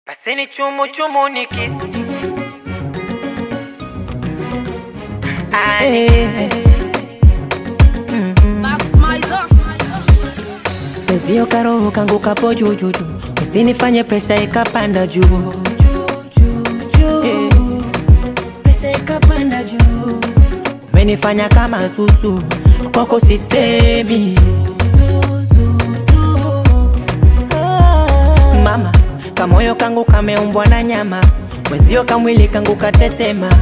Paseni chumu chumu ni kisi Ah, ni kisi. Mwezio karoho kangu kapo jujuju, usinifanye presha ikapanda juu Eh, presha ikapanda juu, umenifanya kama susu, kwako sisemi mama, kamoyo kangu kameumbwa na nyama, mwezio kamwili kangu katetema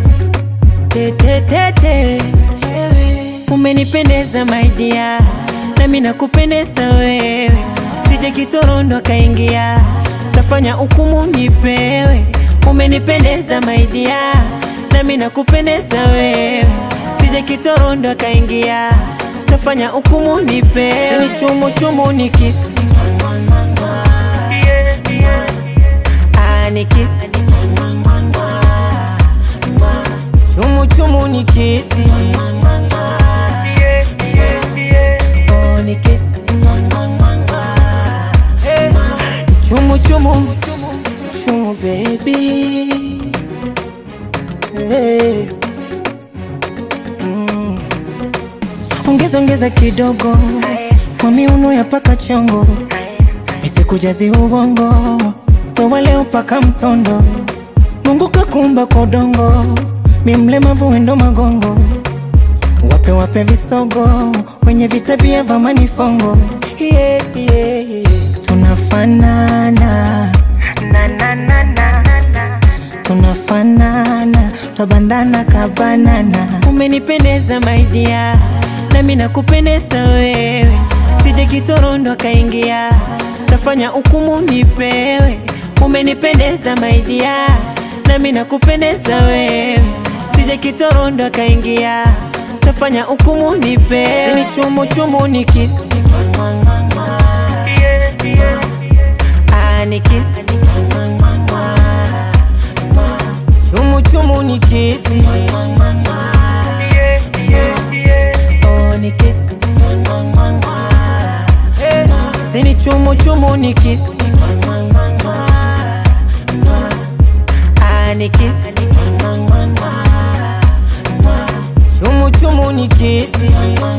tetetete, umenipendeza maidia, nami nakupendeza wewe, sije kitorondo kaingia, tafanya hukumu nipewe, umenipendeza maidia, nami nakupendeza wewe, sije kitorondo kaingia, tafanya hukumu nipewe, ni chumu chumu ni kisi Ah, ni kisi chumu chumu ni kisi Oh, ni kisi Hey, chumu chumu chumu baby hey. mm. ongeza ongeza kidogo kwa miuno ya paka chongo misikujazi ubongo wewa leo paka mtondo mungu kakumba kwa udongo mi mlemavu wendo magongo wape wape visogo wenye vitabia vya manifongo yeah, yeah, yeah. tunafanana na, na, na, na, na. tunafanana twabandana kabanana umenipendeza maidia nami nakupendeza wewe sije kitorondo kaingia tafanya hukumu nipewe umenipendeza maidia nami nakupendeza wewe sije kitorondo kaingia tafanya hukumu nipewe ni chumu chumu ni kisi Ah, ni kisi chumu chumu ni kisi Oh, ni kisi Eh, sini chumu chumu ni kisi Ah, ni kisi chumu chumu ni kisi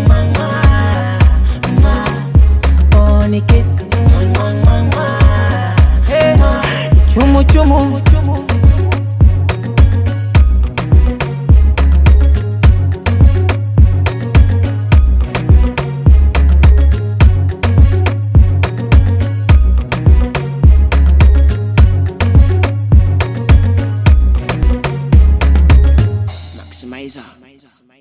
Oh, ni kisi Eh, chumu chumu Maximizer.